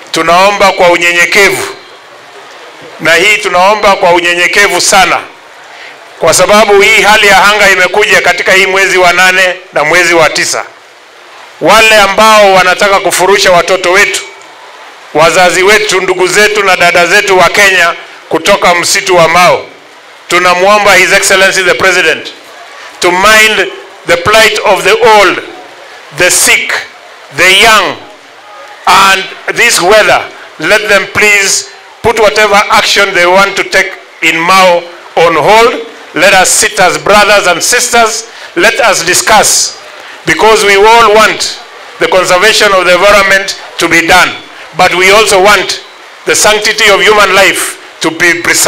tunaomba kwa unyenyekevu, na hii tunaomba kwa unyenyekevu sana, kwa sababu hii hali ya anga imekuja katika hii mwezi wa nane na mwezi wa tisa. Wale ambao wanataka kufurusha watoto wetu, wazazi wetu, ndugu zetu na dada zetu wa Kenya kutoka msitu wa Mau, tunamwomba His Excellency the President to mind the plight of the old, the sick, the young, and this weather. Let them please put whatever action they want to take in Mao on hold. Let us sit as brothers and sisters. Let us discuss because we all want the conservation of the environment to be done, but we also want the sanctity of human life to be preserved.